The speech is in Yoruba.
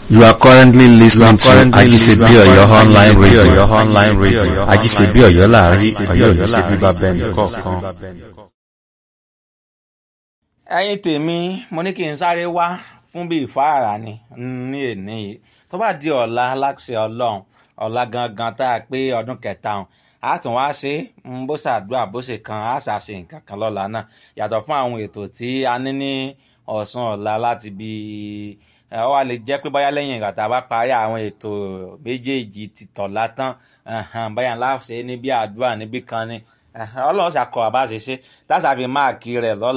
You are currently listening to Ajisebi Oyo online radio. online radio. Ajisebi Oyo láàrin Oyo ní ṣe bíbá bẹ́ẹ̀ nìkọ̀ọ̀kan. ẹ̀yin tèmi mo ní kí n sáré wá fún bíi ìfáàrà ni ní èní yìí tó bá di ọ̀la aláṣẹ ọlọ́run ọ̀la gangan tá a pé ọdún kẹta ọ̀hún a tún wá ṣe é bó ṣàdúrà bó ṣe kan a ṣàṣe nǹkan kan lọ́la náà yàtọ̀ fún àwọn ètò tí a ní ní ọ̀sán ọ̀la láti bí ẹ ọ wá lè jẹ́ pé báyá lẹ́yìn ìgbà tá a bá parí àwọn ètò méjèèjì ti tọ̀la tán báyà ńlá ṣe níbi àdúrà níbì kan ni ọlọ́run ṣàkọ àbá ṣe ṣe tá a ṣàfi máàkì rẹ̀ lọ́la.